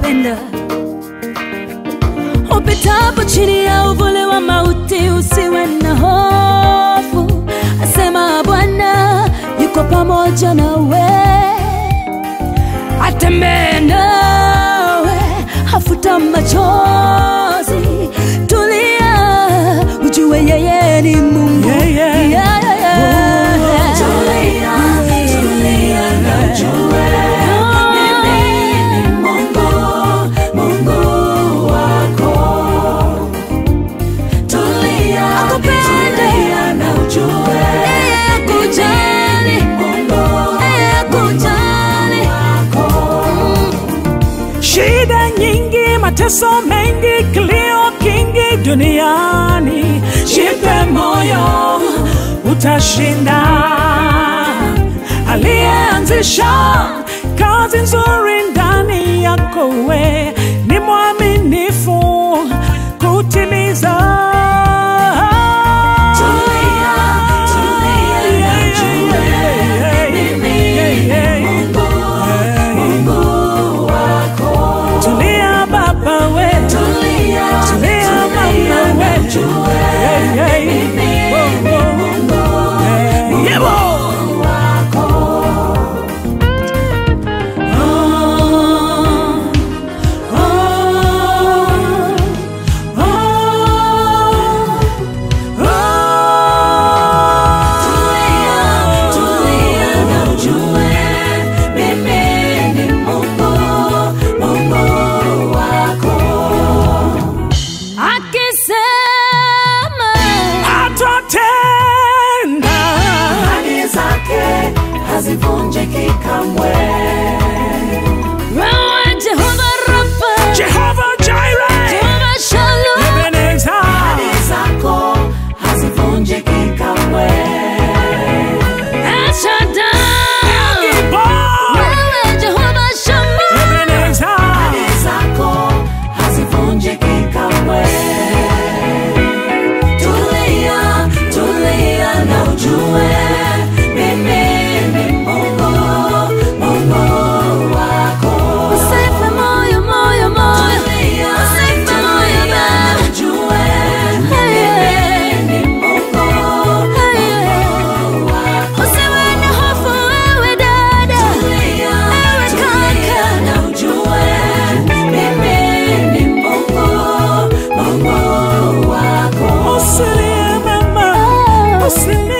kulinda upitapo chini ya uvuli wa mauti, usiwe na hofu, asema Bwana yuko pamoja nawe, atembee nawe, hafuta machozi, tulia, ujue yeye ni Mungu. Yeah, yeah. Yeah, yeah, yeah. Tulia, tulia na ujue mimi ni Mungu, Mungu wako. Tulia, Akupende. tulia na ujue Yeye akujali, mimi ni Mungu, yeye akujali. wako. Shida nyingi, mateso mengi, kilio kingi duniani, jipe moyo, utashinda. Aliyeanzisha kazi nzuri ndani yako, we ni mwaminifu kutimiza. Tulia, tulia na ujue mimi ni Mungu, Mungu wako. Tulia baba we, Tulia, tulia tulia mama na we, ujue Hey, hey. mimi Oh, ni oh. Mungu, Yebo. wako. Tulia, tulia na ujue mimi ni Mungu, Mungu wako. Akisema Atatenda. Ahadi zake hazivunjiki kamwe. wewe Jehova Rafa, Jehovah Jireh, Jehova Shalom, Ebenezer. Ahadi zako hazivunjiki kamwe. El Shaddai, Gibor, wewe Jehova Shammah, Ebenezer. Ahadi zako hazivunjiki kamwe. Tulia, tulia na ujue mimi ni Mungu, Mungu wako. usife moyo, moyo, moyo, Tulia, usife moyo tulia na baba. ujue Hey, mimi ni Mungu, Hey, Mungu wako. usiwe na hofu wewe dada, Tulia, ewe tulia kaka, na ujue mimi ni Mungu, Mungu wako. Usilie mama, usilie